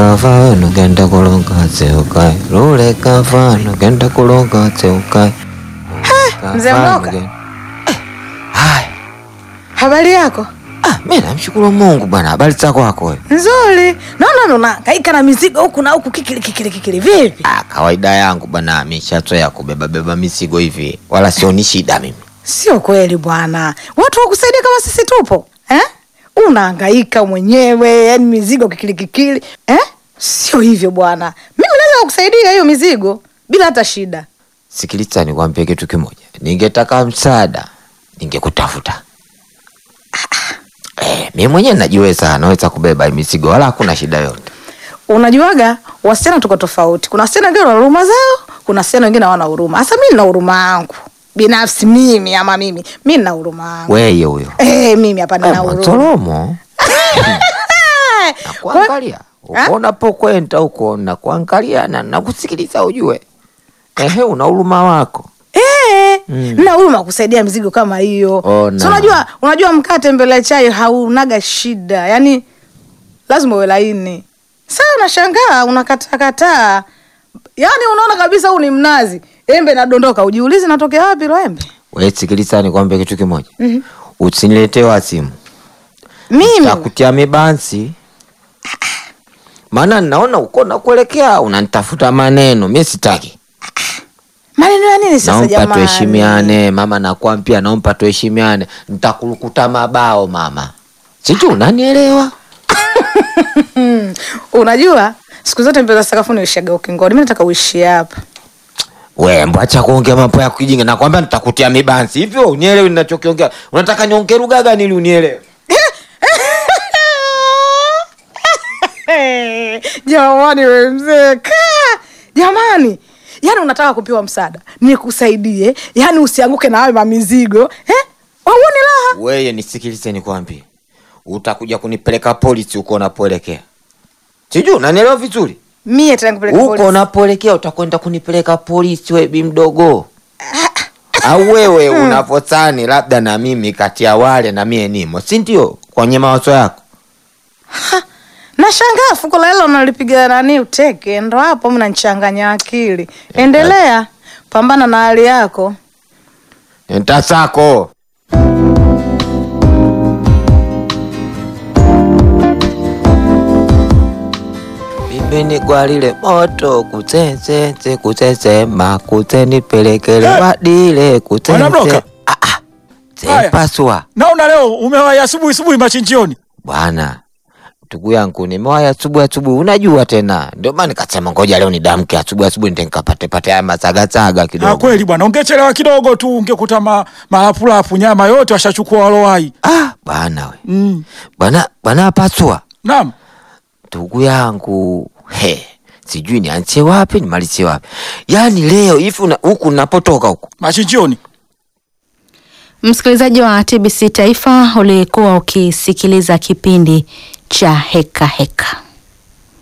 kava nugenda kulonga zeukai lule kava nugenda kulonga zeukai mzee Mloka. Haya, Habari yako? ah, mi namshukuru Mungu bwana. Habari zako wako wewe? Nzuri. Naona ndo unahangaika na mizigo huku na huku kikili kikili kikili vipi? Ah, kawaida yangu bwana, mishazoea kubeba beba mizigo hivi, wala sioni shida mimi. Sio kweli bwana. Watu wakusaidia kama sisi tupo. Eh? Unahangaika mwenyewe, yani mizigo kikili kikili. Eh? Sio hivyo bwana. Mimi naweza kukusaidia hiyo mizigo bila hata shida. Sikiliza, nikwambie kitu kimoja. Ningetaka msaada, ningekutafuta. Eh, mimi mwenyewe najiweza, naweza kubeba hii mizigo, wala hakuna shida yote. Unajuaga wasichana tuko tofauti. Kuna wasichana wengine wana huruma zao, kuna wasichana wengine hawana huruma. Sasa mimi nina huruma yangu. Binafsi mimi ama mimi, mimi nina huruma yangu. Weye huyo Eh, mimi hapa nina Eh, huruma. Mwanzolomo Eh, nakuangalia uko unapokwenda huko, nakuangalia na nakusikiliza, ujue ehe, una huruma wako. Eh, Mm. na huruma kusaidia mizigo kama hiyo. Ona. So unajua, unajua mkate mbele ya chai haunaga shida. Yaani lazima uwe laini. Sasa unashangaa unakataa Yaani unaona kabisa huu ni mnazi. Embe nadondoka, ujiulize natokea wapi lo embe? We sikiliza, nikwambie kitu kimoja. Mhm. Usiniletee wasimu, Mimi takutia mibansi, maana naona uko nakuelekea unanitafuta maneno, mi sitaki. maneno ya nini sasa Naomba jamani? tuheshimiane mama, nakwambia, naomba tuheshimiane. Nitakurukuta mabao mama, sijui unanielewa? Hmm. Unajua siku zote mbele za sakafuni uishaga ukingoni. Mimi nataka uishi hapa. We mbwacha kuongea mambo ya kijinga, nakwambia nitakutia mibansi. Hivyo unielewi ninachokiongea? Unataka niongee lugha gani ili unielewe? Jamani we mzee kaa jamani, yaani unataka kupewa msaada nikusaidie, yaani usianguke na hayo mamizigo eh? Wauoni raha? Weye nisikilize, nikwambie, utakuja kunipeleka polisi huko unapoelekea. Sijui unanielewa vizuri? Mie tena nikupeleka Huko polisi. unapoelekea utakwenda kunipeleka polisi, we bi mdogo. Au wewe unavyodhani labda na mimi kati ya wale na mie nimo, si ndio? Kwenye mawazo yako Nashangaa fuko la hela unalipiga nani uteke, ndo hapo mnanichanganya akili. Endelea, pambana na hali yako. ntasako Mimi gwalile moto kutsetsetse kutsetsema kutsenipelekele Eh! wadile Bwana Bloka. kutsetse Ah, ah. Haya. Zempaswa Naona leo umewaya asubuhi asubuhi machinjioni. bwana, ndugu yangu, nimewaya asubuhi asubuhi, unajua tena, ndio maana nikasema ngoja leo nidamke asubuhi asubuhi, ndio nikapate pate haya masagasaga Ah, kidogo. kweli bwana, ungechelewa kidogo tu ungekuta ma, malapulapu nyama yote washachukua walowai. Ah, bwana we Mm. bwana bwana paswa Naam. ndugu yangu he, sijui nianzie wapi nimalizie wapi. Yaani leo hivi una- huku napotoka huku Machinjioni. Msikilizaji wa TBC Taifa, ulikuwa ukisikiliza kipindi cha Heka Heka.